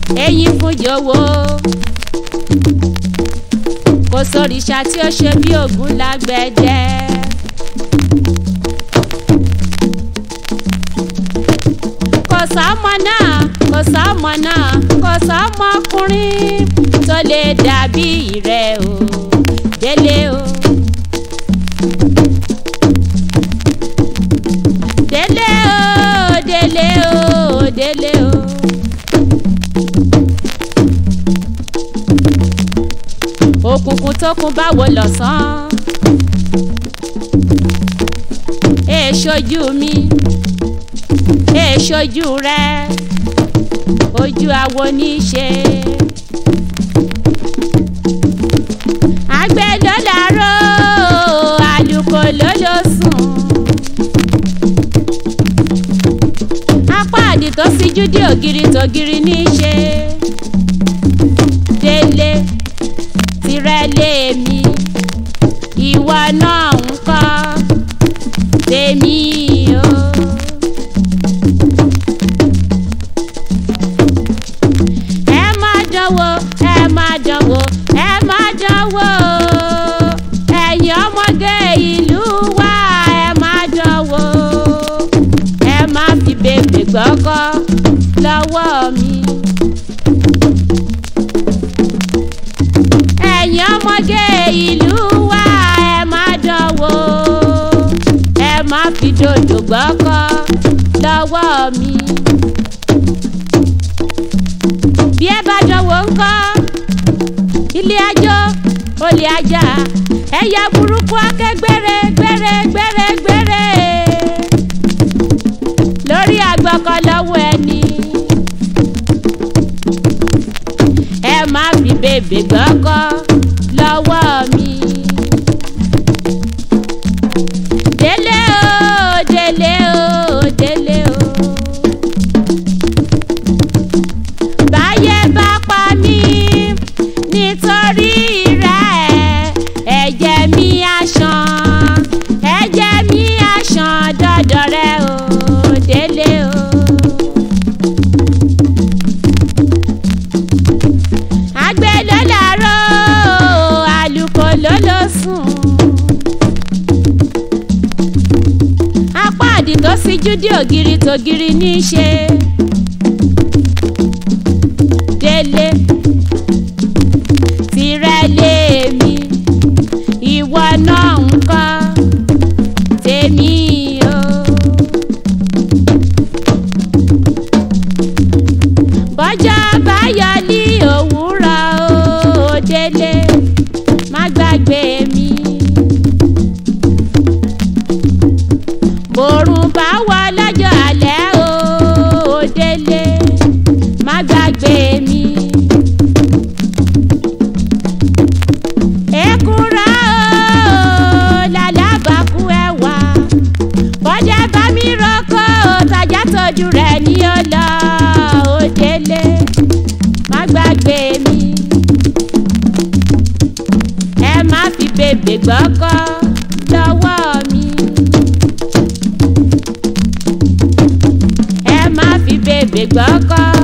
eyín fún jọ̀wọ́ kò sóríṣà tí ó ṣe bí ògún lágbẹ̀dẹ. kò sọ́mọ náà kò sọ́mọ náà kò sọ́mọkùnrin tó lè dàbí rẹ̀ o délé o. délé o délé o délé o. òkùnkùn tó kún báwo lọ̀sán. èèṣojú mi èèṣojú rẹ ojú awo ní í ṣe. àgbẹ̀ ló làárọ̀ àlùkò ló ló sùn. apá àdì tó síjú dé ògiri tògiri ní í ṣe. délé tirẹ̀ lèmi ìwọ náà ń kọ́ tèmi o. ẹ má dánwò ẹ má dánwò ẹ má dánwò ẹ̀yin ọmọge ìlú wa ẹ má dánwò ẹ má fi bèbè gbọ́kọ́ lọ́wọ́ mi. ẹ̀yin ọmọge ìlú wa ẹ má dánwò ẹ má fi dòdò gbọ́kọ́ lọ́wọ́ mi. bí ẹ bá dánwò ńkọ́ ilé ajó olè ajá ẹ̀yà burúkú akẹgbẹ́rẹ́ gbẹ́rẹ́ gbẹ́rẹ́ gbẹ́rẹ́ lórí àgbọ̀kọ̀ lọ́wọ́ ẹni. ẹ má fi bèbè gbọ́kọ́ lọ́wọ́ mi. délé o délé o délé o. báyé bá pa mí nítorí rẹ̀ ẹ̀jẹ̀ mi á ṣàn ẹ̀jẹ̀ mi á ṣàn dọ́dọ̀ rẹ o délé o. àgbẹ̀ ló làárọ̀ àlùkò ló ló sùn. apá àdì tó síjú dé ògiri tògiri ní í ṣe. délé tirẹ̀ lèmi ìwọ náà ń kọ́ tèmi o. bọ́jọ́ bá yọ ní òwúrọ̀ o délé má gbàgbé mi. bòrùn bá wọ lọ́jọ́ alẹ́ o délé má gbàgbé mi. èkúrọ́ o làlábàkú ẹ̀wà bọ́jà bá mi rọ́kọ̀ tajà tọ́jú rẹ̀ ní ọlọ́ o délé má gbàgbé mi. ẹ má fi bèbè gbọ́kọ́ lọ́wọ́ mi. ẹ má fi bèbè gbọ́kọ́